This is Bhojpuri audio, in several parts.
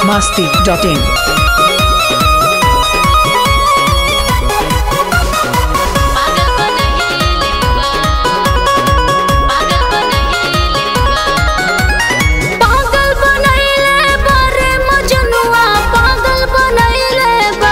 masti.in. पागल बनहिले बा पागल बनहिले बा पागल बनहिले बा रे मजनुआ पागल बनहिले बा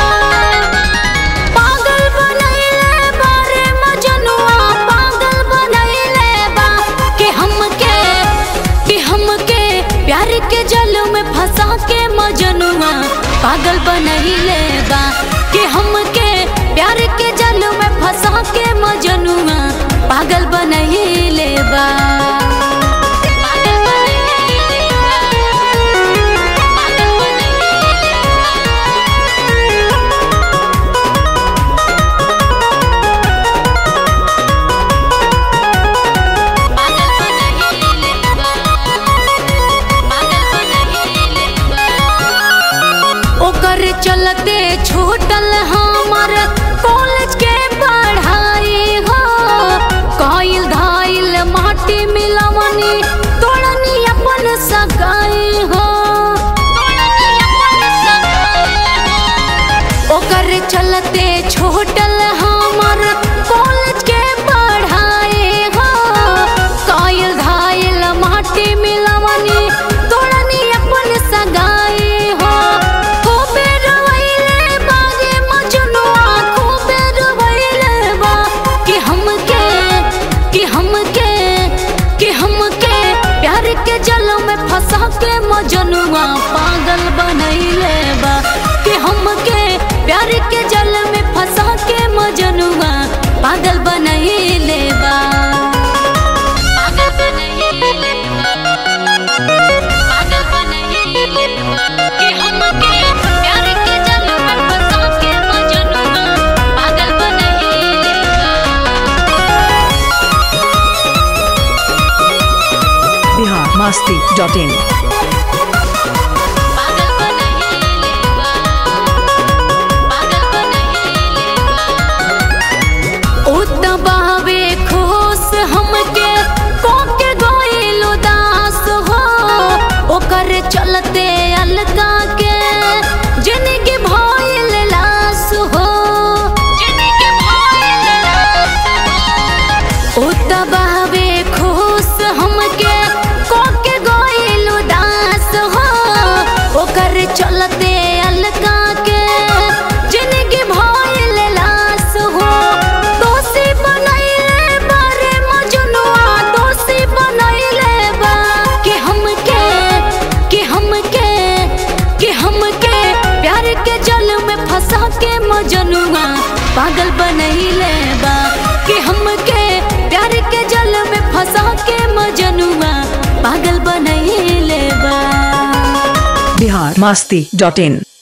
पागल बनहिले बा रे मजनुआ पागल बनहिले बा कि हमके कि हमके प्यार के जल में फंसा के मजनुआ पागल बनहिले बा कि हमके प्यार के जल में फंसा के मजनुआ पागल बनहिले बा पागल बनहिले बा पागल बनहिले पागल बनहिले बा पागल बनहिले बा ओकर चलते छूटल हमर कॉलेज के पढ़ाई हो कइल धाइल माटी मिलवनी तोड़नी अपन सगाई हो ओकर चलते छूटल हमर कॉलेज के पढ़ाई हो कइल धाइल माटी मिलवनी तोड़नी अपन सगाई हो खूबे रोइले बागे मजनुआ खूबे रोइले बा कि हमके कि हमके कि हमके प्यार के जल में फंसा के मजनुआ पागल बनैले बा कि हमके प्यार के जल में फंसा के मजनुआ पागल बनैले बा पागल बनैले बा पागल बनैले बा कि हमके प्यार के जल में फंसा के मजनुआ पागल बनैले बा Bihar masti.in. पागल बनहिले बा पागल बनहिले बा उत बहवे खुश हमके कोके गोइल उदास हो ओकर चलते अलका के जिनके भइल लाश हो जिनके भइल लाश हो उत बहवे खुश हमके कोके गोइल उदास हो ओकर चलते अलका के जिनगी भइल लाश हो दोषी बनैले बारे मजनुआ दोषी बनैले बा कि हमके कि हमके कि हमके प्यार के जल में फंसा के मजनुआ पागल बनैले बा कि हमके प्यार के जल में फंसा के मजनुआ पागल बनैले बा Bihar masti.in.